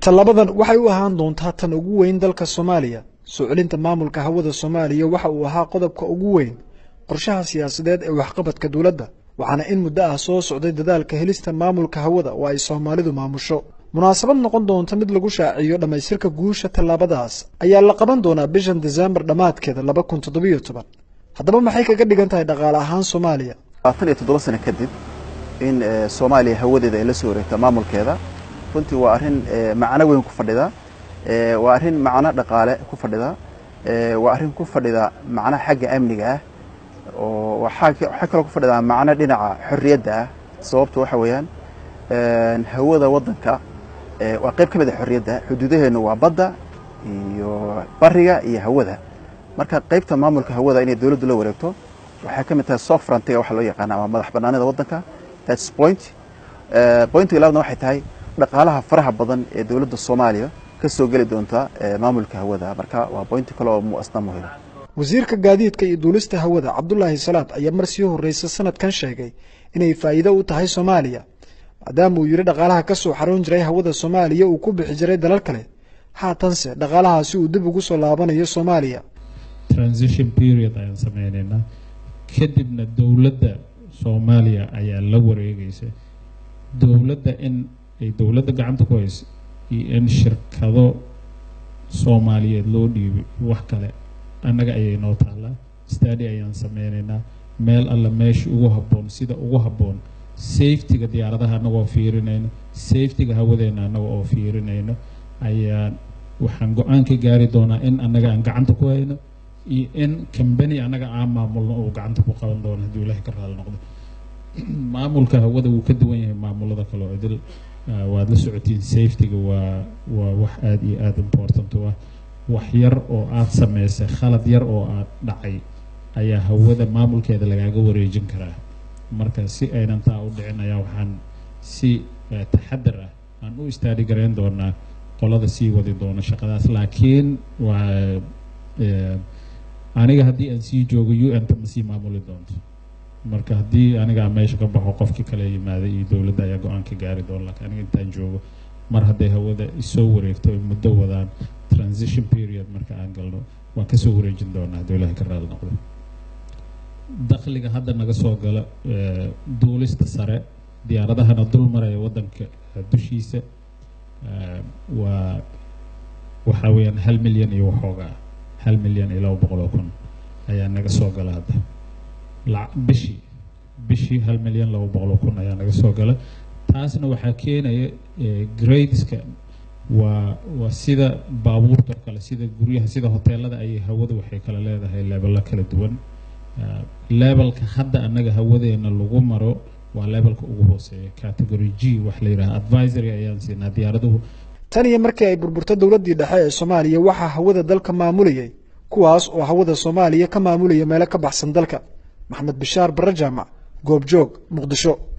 tallaabadan waxay u ahaan doontaa tan ugu weyn dalka soomaaliya soo celinta maamulka hawada soomaaliya waxa uu ahaa qodobka ugu weyn qorshaha siyaasadeed ee waxqabadka dowladda waxaana in muddo ah soo socday dadaalka helista maamulka hawada oo ay soomaalidu maamusho munaasabad noqon doonta mid lagu shaaciyo dhammaystirka guusha tallaabadaas ayaa la qaban doonaa bishan desembar dhammaadkeeda laba kun toddobiyo toban haddaba maxay kaga dhigan tahay dhaqaale ahaan soomaaliya labaatan iyo toddoba sano kadib in soomaaliya hawadeeda ay la soo wareegto maamulkeeda runtii waa arrin macno weyn ku fadhida waa arrin macno dhaqaale ku fadhida waa arrin ku fadhida macno xagga amniga ah oo waxaa kaloo ku fadhidaa macno dhinaca xorriyadda ah sababtu waxa weeyaan hawada waddanka waa qayb ka mid a xorriyadda xuduudaheennu waa badda iyo bariga iyo hawada marka qaybta maamulka hawada inay dowladdu la wareegto waxay ka mid tahay soft frontiga waxa loo yaqaana ama madax bannaanida waddanka that's point pointiga labaadna waxay tahay dhaqaalaha faraha badan ee dowladda soomaaliya ka soo geli doonta maamulka hawada marka waa pointi kale oo muasna muhima wasiirka gaadiidka iyo duulista hawada cabdulaahi salaad ayaa mar sii horreysa sanadkan sheegay inay faa'iido u tahay soomaaliya maadaama uu yidhi dhaqaalaha ka soo xaroon jiray hawada soomaaliya uu ku bixi jiray dalal kale haatanse dhaqaalahaasi uu dib ugu soo laabanayo soomaaliya transition period ayaan sameynaynaa kadibna dowladda soomaaliya ayaa la wareegaysa dowladda in ay dowladda gacanta ku hayso iyo in shirkado soomaaliyeed loo dhiibay wax kale annaga ayay noo taallaa stadi ayaan sameynaynaa meel alla meesha ugu habboon sida ugu habboon safetyga diyaaradaha annagoo fiirinayno safetyga hawadeenna annaga oo fiirinayno ayaan waxaan go-aan ka gaari doonaa in annaga aan gacanta ku hayno iyo in combany annaga aan maamulno uu gacanta ku qaban doono hadduu ilaahay ka raali noqdo maamulka hawada wuu ka duwan yahay maamulada kale oo idil waad la socotiin safetyga waa waa wax aada iyo aada important u ah wax yar oo aada samaysay khalad yar oo aada dhacay ayaa hawada maamulkeeda lagaaga wareejin karaa marka si aynan taa u dhicin ayaa waxaan si taxadar ah aan u istaadi garayn doonaa qolada sii wadi doono shaqadaas laakiin waa aniga haddii aan sii joogo u n ta ma sii maamuli doonto marka haddii anigaa meesha ka baxo qofkii kale yimaaday iyo dowladda ayaa go-aan ka gaari doona laakiin aniga intaan joogo mar hadday hawada isoo wareegto ay muddo wadaan transition period marka aan galno waan kasoo wareejin doonaa hadduu ilahay ka raali noqdo dakhliga hadda naga soo gala duulista sare diyaaradahana dul maraya waddanka dushiisa waa waxaa weeyaan hal milyan iyo waxoogaa hal milyan iyo laba boqol oo kun ayaa naga soo gala hadda bishii bishii hal milyan laba boqol oo kun ayaa naga soo gala taasna waxaa keenaya gradeska waa waa sida baabuurta kale sida guryaha sida hoteelada ayay hawada waxay kala leedahay leebello kala duwan levelka hadda annaga hawadeena lagu maro waa levelka ugu hooseeya category g wax la yidhaha advisory ayaan siinaa diyaaraduhu tan iyo markii ay burburto dowladdii dhexe ee soomaaliya waxaa hawada dalka maamulayay kuwaas oo hawada soomaaliya ka maamulaya meelo ka baxsan dalka maxamed bishaar barre jaamac goobjoog muqdisho